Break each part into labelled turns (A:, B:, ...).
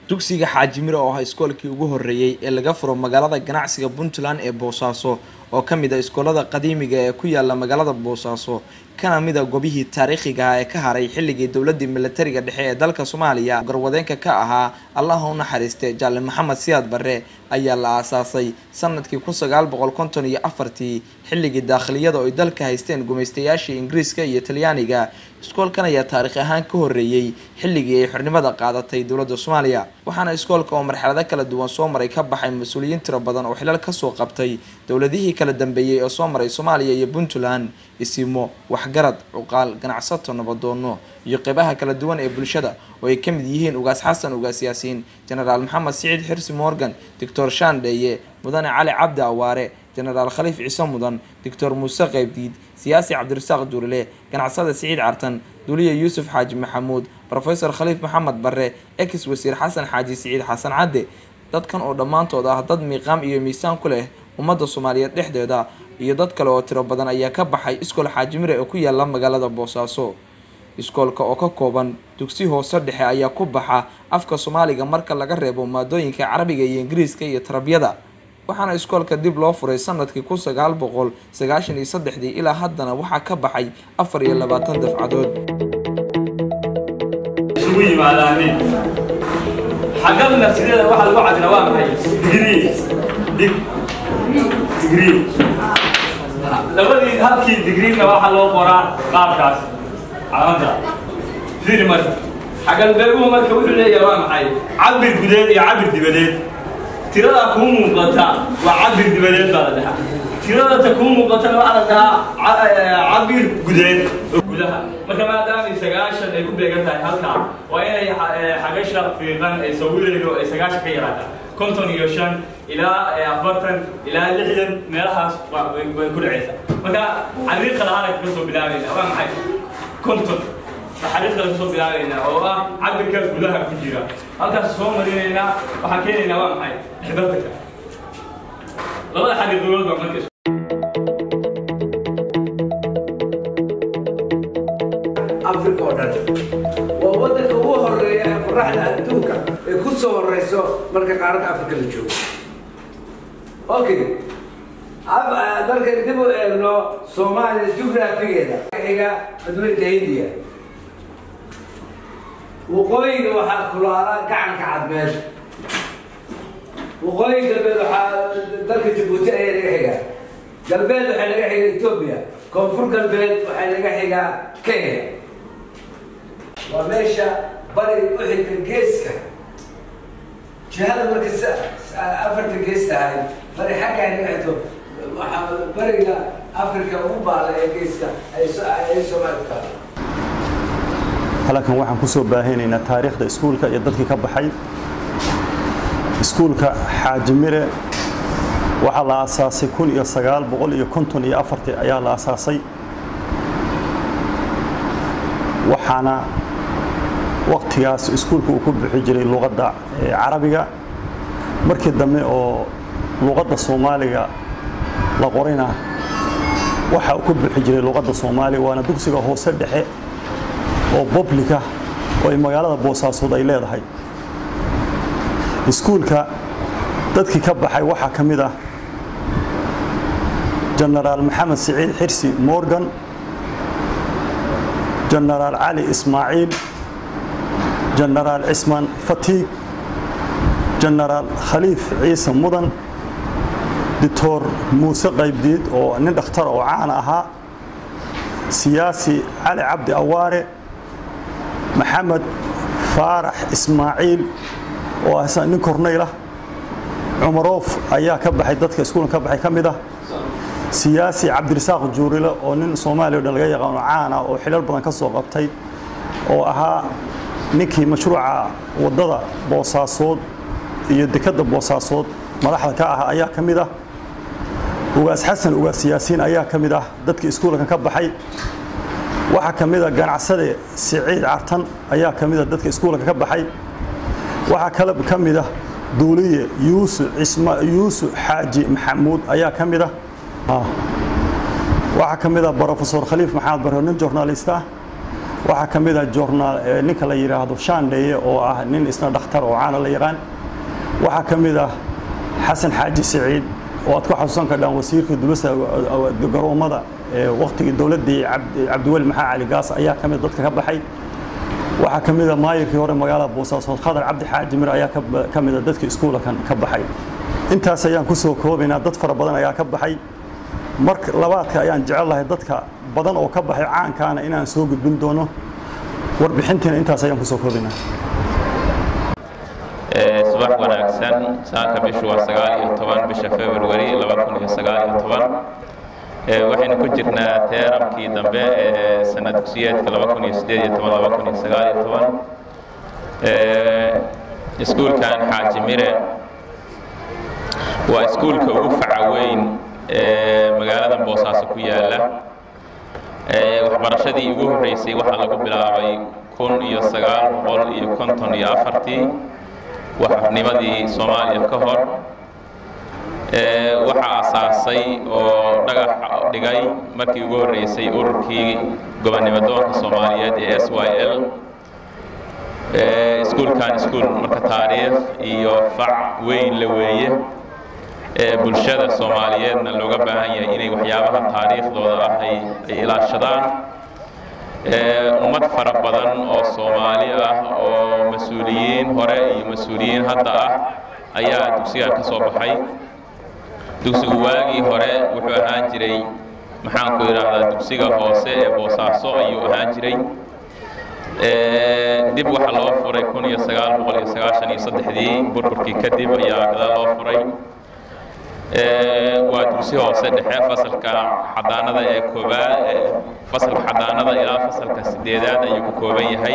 A: dugsiga xaajimiro oo ah iskoolkii ugu horreeyey ee laga furo magaalada ganacsiga puntland ee boosaaso oo ka mid a iskoolada qadiimiga ee ku yaala magaalada boosaaso kana mid a gobihii taariikhiga ah ee ka haray xilligii dowladii milatariga dhexe ee dalka soomaaliya garwadeenka ka ahaa allaha u naxariiste jaale maxamed siyaad barre ayaa la aasaasay sanadkii kun sagaal boqol konton iyo afartii xilligii daakhiliyada oo ay dalka haysteen gumaystayaashii ingiriiska iyo talyaaniga iskoolkan ayaa taarikh ahaan ka horreeyey xilligii ay xornimada qaadatay dowladda soomaaliya waxaana iskoolka oo marxalado kala duwan soo maray ka baxay mas-uuliyiin tiro badan oo xilal kasoo qabtay dowladihii kala dambeeyey oo soo maray soomaaliya iyo puntland isimo waxgarad cuqaal ganacsato nabadoono iyo qeybaha kala duwan ee bulshada oo ay ka mid yihiin ugaas xasan ugaas yaasiin jenaraal maxamed siciid xirsi morgan doctor shandheeye mudane cali cabdi awaare jenaraal khaliif ciise mudan doctor muuse qeybdiid siyaasi cabdirasaaq duurile ganacsada siciid cartan duuliya yuusuf xaaji maxamuud rofesor khaliif maxamed barre ex wasiir xasan xaaji siciid xasan cadde dadkan oo dhammaantood ah dad miiqaam iyo miisaan ku leh ummadda soomaaliyeed dhexdeeda iyo dad kale oo tiro badan ayaa ka baxay iskool xaajimire oo ku yaala magaalada boosaaso iskoolka oo ka kooban dugsi hoose dhexe ayaa ku baxa afka soomaaliga marka laga reebo maadooyinka carabiga iyo ingiriiska iyo tarbiyada waxaana iskoolka dib loo furay sanadkii kun sagaal boqol sagaashan iyo saddexdii ilaa haddana waxaa ka baxay afar iyo labaatan dafcadood
B: isugu yimaadaaneen xaggadna sideeda waxaa lagu cadina waa maxay digrii dig digrii labadii halkii digriina waxaa loo qoraa qaabkaas calamada fiiri marka xagalbeeguhu marka wuxuu leeyahay waa maxay cabir gudeed iyo cabir dibadeed tirada kuu muuqata waa cabir dibadeed baa la dhahaa tirada ta kuu muuqatana waxaa la dhahaa cabir gudeed oo gudaha marka maadaama sagaashan ay ku beegan tahay halkaa waa inay xagasha fiiqan ay sawireedo ay sagaashan ka yaraata konton iyo shan ilaa afartan ilaa lixdan meelahaas way ku dhacaysa marka xariiqa lahaana kaga soo bilaabayna waa maxay konton xariiqda kasoo bilaabaynaa oo ah cabirka gudaha ku jira halkaas soo marinaynaa waxaan keenaynaa waa maxay xibadaka labada xariiqdood baa marka
C: africa oo dhan waa waddanka ugu horeeya ee qoraxda adduunka ay ku soo horeyso marka qaaradda africa la joogo okay markay dib u eegno soomaaliya jugraafigeeda xiga badweynta hindiya waqooyiga waxaa kulaala gacanka cad meesha waqooyi galbeed waxaa dalka jabuuti ayaa laga xigaa galbeed waxaa laga xigaa etoobiya koonfur galbeed waxaa laga xigaa kenya waa meesha bari u xigta geeska jihada marka afarta gees tahay bari xagga ay naga xigto waxaa bariga africa ugu baala ee geeska ay soomaali taala
D: halkan waxaan ku soo baahinaynaa taariikhda iskuulka iyo dadkii ka baxay iskuulka xaajimire waxaa la aasaasay kun iyo sagaal boqol iyo konton iyo afartii ayaa la aasaasay waxaana waktigaas iskuulka uu ku bixi jiray luqadda carabiga markii dambe oo luqadda soomaaliga la qorina waxa uu ku bixi jiray luqadda soomaaliga waana dugsiga hoose dhexe oo boblika oo ay magaalada boosaasood ay leedahay iskuulka dadkii ka baxay waxaa ka mid ah jenaraal maxamed siciid xirsi morgan jenaraal cali ismaaciil jenaraal cismaan fatiig jenaraal khaliif ciise mudan doctor muuse qaybdiid oo nin dhakhtar oo caan ahaa siyaasi cali cabdi awaare maxamed faarax ismaaciil oo ah nin kornaylah cumaroof ayaa ka baxay dadka iskuulan ka baxay ka mid ah siyaasi cabdirasaaq juurile oo nin soomaaliya o dhan laga yaqaano caan ah oo xilal badan ka soo qabtay oo ahaa ninkii mashruuca waddada boosaasood iyo dekadda boosaasood madaxda ka ah ayaa ka mid ah ugaas xasan ugaas yaasiin ayaa ka mid ah dadkii iskuulanka ka baxay waxaa ka mid a ganacsade siciid cartan ayaa ka mid a dadka iskuulanka ka baxay waxaa kale ka mid ah duuliye yuusuf cisma yuusuf xaaji maxamuud ayaa ka mid ah waxaa ka mid ah brofesor khaliif maxamed barre nin journalist ah waxaa ka mid ah joornaal ninka la yidhaahdo shaandheeye oo ah nin isna dhakhtar oo caana la yaqaan waxaa ka mid ah xasan xaaji siciid oo aad ku xasuusan kardhaan wasiirka dulasa garoomada waktigii dowladdii cabdiweli maxaa cali gaas ayaa ka mid dadka ka baxay waxaa ka mid a maayirkii hore magaalada boosaasood khadar cabdi xaaji mir ayaa ka mid a dadka iskuulakan ka baxay intaas ayaan ku soo koobaynaa dad fara badan ayaa ka baxay mar labaadka ayaan jecel lahay dadka badan oo ka baxay caankaana inaan soo gudbin doono warbixintiina intaas ayaan kusoo koobaynaa
E: subax wanaagsan saaka bishu waa sagaal iyo toban bisha february laba kun iyo sagaal iyo toban waxaynu ku jirnaa teerabkii dambe ee sanad dugsiyeedka laba kun iyo sideed iyo toban laba kun iyo sagaal iyo toban iskuulkan xaaji mire waa iskuulka ugu faca weyn ee magaalada boosaaso ku yaala waxbarashadii ugu horreysay waxaa lagu bilaabay kun iyo sagaal boqol iyo konton iyo afartii waxnimadii soomaaliya ka hor waxaa asaasay oo dhagax dhigay markii ugu horreysay ururkii gobonnimadoonka soomaaliyeed ee s y l iskuulkan iskuul marka taariikh iyo fac weyn la weeye bulshada soomaaliyeedna looga baahan yahay inay waxyaabaha taariikhdooda ah ay ilaashadaan ummad fara badan oo soomaali ah oo mas-uuliyiin hore iyo mas-uuliyiin hadda ah ayaa dugsigan ka soo baxay dugsigu waagii hore wuxuu ahaan jiray maxaanku idhaahdaa dugsiga hoose ee boosaaso ayuu ahaan jiray dib waxaa loo furay kun iyo sagaal boqol iyo sagaashan iyo saddexdii burburkii kadib ayaa gadaal loo furay waa dugsi hoose dhexe fasalka xadaanada ee koobaad fasalka xadaanada ilaa fasalka sideedaad ayuu ku kooban yahay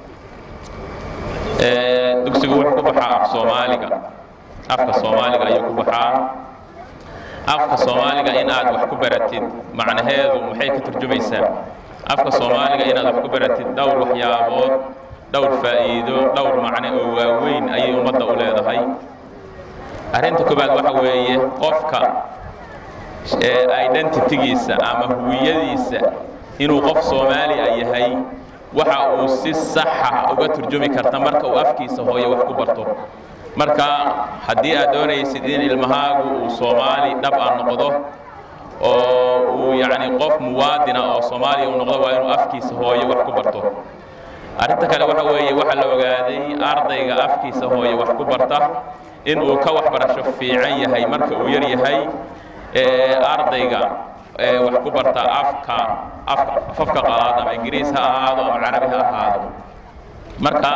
E: dugsigu wuxuu ku baxaa af soomaaliga afka soomaaliga ayuu ku baxaa afka soomaaliga in aad wax ku baratid macnaheedu maxay ka turjumaysaa afka soomaaliga inaad wax ku baratid dhowr waxyaabood dhowr faa'iido dhowr macne oo waaweyn ayay ummadda u leedahay arrinta koobaad waxa weeye qofka identitygiisa ama huwiyadiisa inuu qof soomaaliya yahay waxa uu si saxa uga turjumi karta marka uu afkiisa hooyo wax ku barto marka haddii aad doonaysid in ilmahaagu uu soomaali dhab a noqdo oo uu yacni qof muwaadina oo soomaaliya uu noqdo waa inuu afkiisa hooyo wax ku barto arrinta kale waxa weeye waxaa la ogaaday ardayga afkiisa hooyo wax ku barta in uu ka waxbarasho fiican yahay marka uu yar yahay ardayga wax ku barta afka afafka qalaad ama ingiriis ha ahaado ama carabi ha ahaado marka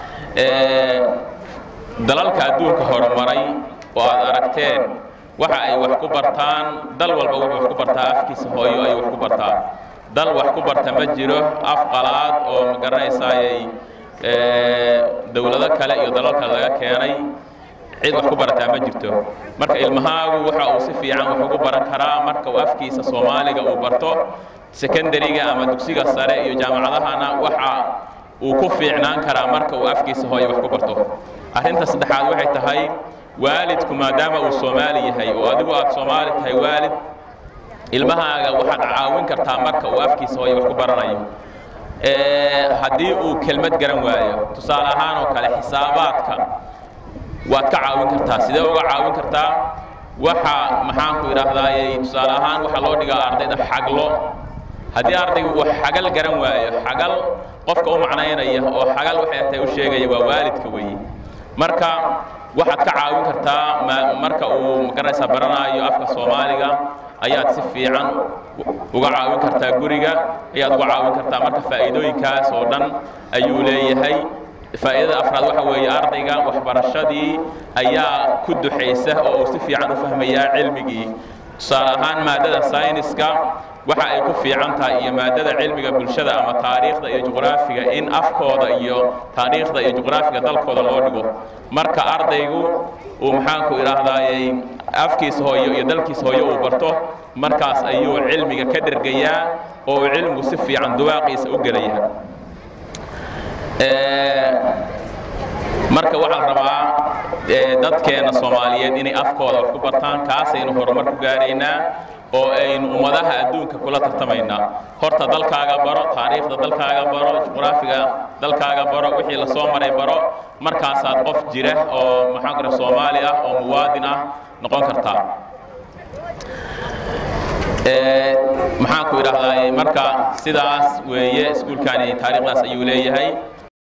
E: dalalka adduunka horumaray oo aad aragteen waxa ay wax ku bartaan dal walba wuxuu wax ku bartaa afkiisa hooyo ay wax ku bartaa dal wax ku barta ma jiro af qalaad oo ma garanaysaayay dowlado kale iyo dalal kale laga keenay cid wax ku barataa ma jirto marka ilmahaagu waxa uu si fiican wax ugu baran karaa marka uu afkiisa soomaaliga uu barto secondariga ama dugsiga sare iyo jaamacadahana waxa uu ku fiicnaan karaa marka uu afkiisa hooyo wax ku barto arrinta saddexaad waxay tahay waalidku maadaama uu soomaali yahay oo adigu aad soomaali tahay waalid ilmahaaga waxaad caawin kartaa marka uu afkiisa hooyo wax ku baranayo haddii uu kelmad garan waayo tusaale ahaan oo kale xisaabaadka waad ka caawin kartaa sidee uga caawin kartaa waxa maxaanku idhaahdaaye tusaale ahaan waxaa loo dhigaa ardayda xaglo haddii ardaygu uu xagal garan waayo xagal qofka u macnaynaya oo xagal waxay tahay u sheegaya waa waalidka weeye marka waxaad ka caawin kartaa marka uu magaranaysaa baranaayo afka soomaaliga ayaad si fiican uga caawin kartaa guriga ayaad uga caawin kartaa marka faa'iidooyinkaas oo dhan ayuu leeyahay faa'iidada afraad waxa weeye ardayga waxbarashadii ayaa ku duxaysa oo uu si fiican u fahmayaa cilmigii tusaale ahaan maadada sayniska waxa ay ku fiican tahay iyo maadada cilmiga bulshada ama taariikhda iyo juqraafiga in afkooda iyo taariikhda iyo juqraafiga dalkooda loo dhigo marka ardaygu uu maxaanku idhaahdaayey afkiisa hooyo iyo dalkiisa hooyo uu barto markaas ayuu cilmiga ka dhergayaa oo uu cilmigu si fiican duwaaqiisa u gelayaa marka waxaa la rabaa dadkeena soomaaliyeed inay afkooda wax ku bartaan kaasaynu horumar ku gaaraynaa oo aynu ummadaha adduunka kula tartamaynaa horta dalkaaga baro taariikhda dalkaaga baro juqraafiga dalkaaga baro wixii la soo maray baro markaasaad qof jira oo maxaan ku soomaali ah oo muwaadin ah noqon kartaa maxaan ku idhahdaa marka sidaas weeye iskuulkani taariikhdaas ayuu leeyahay